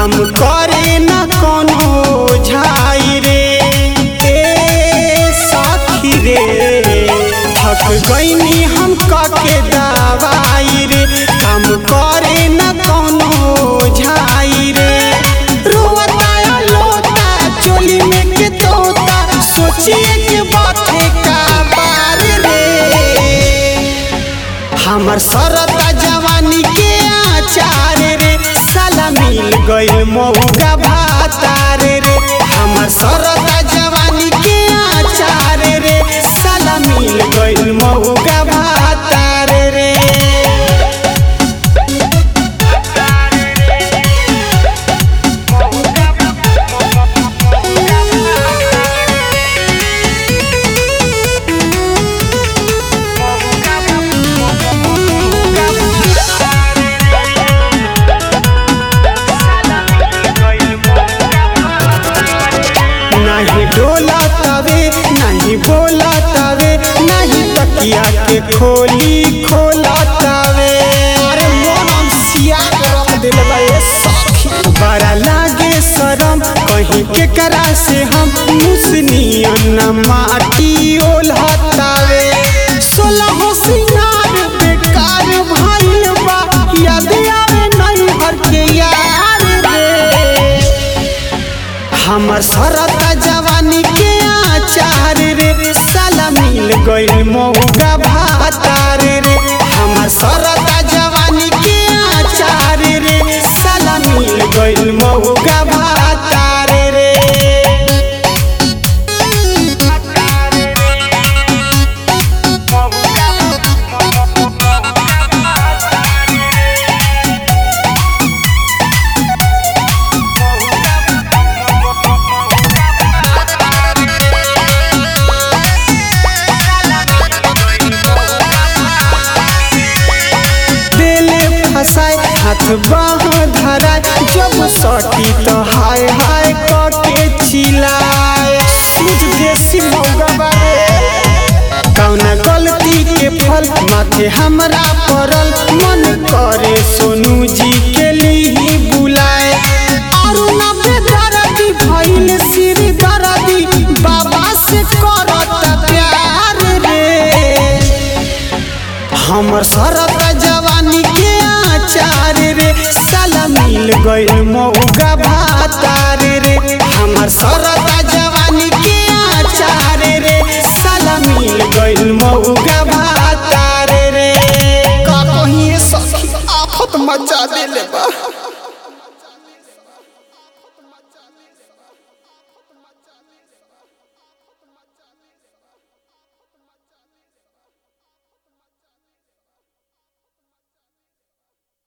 काम करे न कोनो झाई रे ए साथी रे थक गईनी हम के दवाई रे काम करे न कोनो झाई रे रोता लोता चोली में के तोता सोचिए के बाते का बार रे हमर सरता जवानी के आचार रे साला मिल गइल मौका भातार रे हमर सरता जवानी के आचार रे साला मिल गइल मौका भातार रे नहीं डोला तवे नहीं बोला तवे नहीं तकिया के खोली खोला तवे अरे मोनम सिया के रख दिल बा ए सखी बड़ा लागे शरम कहीं के करा से हम मुसनियन माटी ओलहतावे सोलह सिंगार बेकार भइल बा याद आवे नहीं हर के यार रे हमर सरता जवानी के आचार रे साला मिल गइल मौका भातार रे हमर सरता जवानी के आचार रे साला मिल गइल मौका भातार रे दिले फसाए हाथ बाह धराए जब सटी तो हाय हाय कके चिल्लाए सूझ देसी मौगा बारे कौना गलती के फल माथे हमरा पड़ल मन करे सोनू जी के लिए बुलाए अरुणा बेदर्दी भइल सिर दर्दी बाबा से करत प्यार रे हमर सरता जवानी के आचार रे साला मिल गइल मौका भातार रे हमर सरता जवानी के आचार रे साला मिल गइल मौका भातार रे का कहीं सखी आफत मचा देले